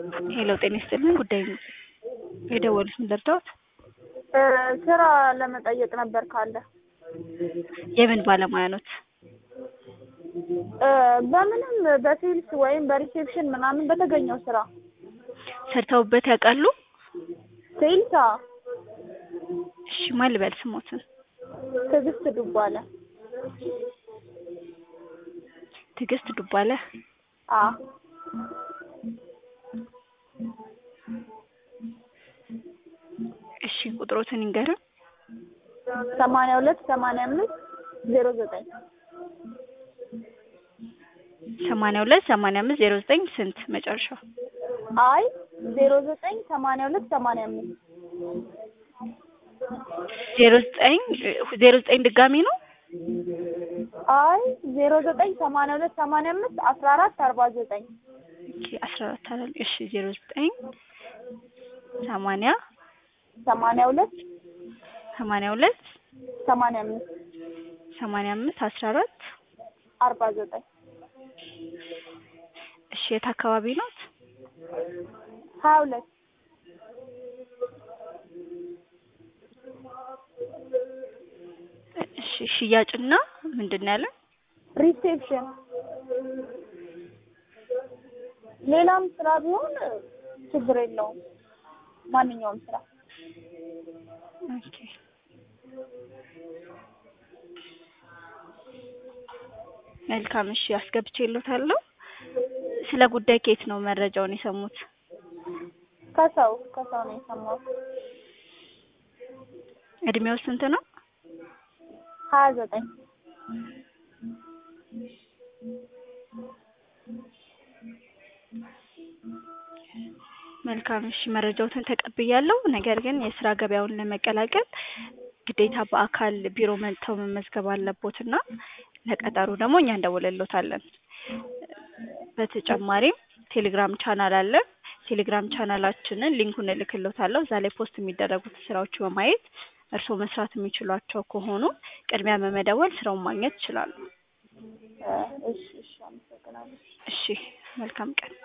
ሄሎ ጤና ይስጥልኝ። ጉዳይ የደወሉት ምን ልርዳዎት? ስራ ለመጠየቅ ነበር ካለ የምን ባለሙያ ኖት? በምንም በሴልስ ወይም በሪሴፕሽን ምናምን በተገኘው ስራ ሰርተውበት ያውቃሉ? ሴልሳ እሺ ማን ልበል ስሞትን? ትዕግስት ዱባለ ትዕግስት ዱባለ። አ እሺ ቁጥሮትን ይንገርን። ሰማንያ ሁለት ሰማንያ አምስት ዜሮ ዘጠኝ ሰማንያ ሁለት ሰማንያ አምስት ዜሮ ዘጠኝ ስንት መጨረሻው? አይ ዜሮ ዘጠኝ ሰማንያ ሁለት ሰማንያ አምስት ዜሮ ዘጠኝ ዜሮ ዘጠኝ ድጋሚ ነው? አይ ዜሮ ዘጠኝ ሰማንያ ሁለት ሰማንያ አምስት አስራ አራት አርባ ዘጠኝ ኦኬ አስራ አራት አለ። እሺ ዜሮ ዘጠኝ ሰማንያ ሰማንያ ሁለት ሰማንያ ሁለት ሰማንያ አምስት ሰማንያ አምስት አስራ አራት አርባ ዘጠኝ እሺ የት አካባቢ ኖት? ሀያ ሁለት እሺ ሽያጭና ምንድን ነው ያለን? ሪሴፕሽን ሌላም ስራ ቢሆን ችግር የለውም። ማንኛውም ስራ ኦኬ መልካም እሺ አስገብቼልዎታለሁ። ስለ ጉዳይ ከየት ነው መረጃውን የሰሙት? ከሰው ከሰው ነው የሰማሁት። እድሜው ስንት ነው? ሀያ ዘጠኝ መልካም እሺ መረጃዎትን ተቀብያለሁ። ነገር ግን የስራ ገበያውን ለመቀላቀል ግዴታ በአካል ቢሮ መጥተው መመዝገብ አለቦትና ለቀጠሩ ደግሞ እኛ እንደውልሎታለን። በተጨማሪም ቴሌግራም ቻናል አለ። ቴሌግራም ቻናላችንን ሊንኩን እልክሎታለሁ። እዛ ላይ ፖስት የሚደረጉት ስራዎች በማየት እርስዎ መስራት የሚችሏቸው ከሆኑ ቅድሚያ በመደወል ስራውን ማግኘት ይችላሉ። እሺ እሺ አመሰግናለሁ። እሺ መልካም ቀን።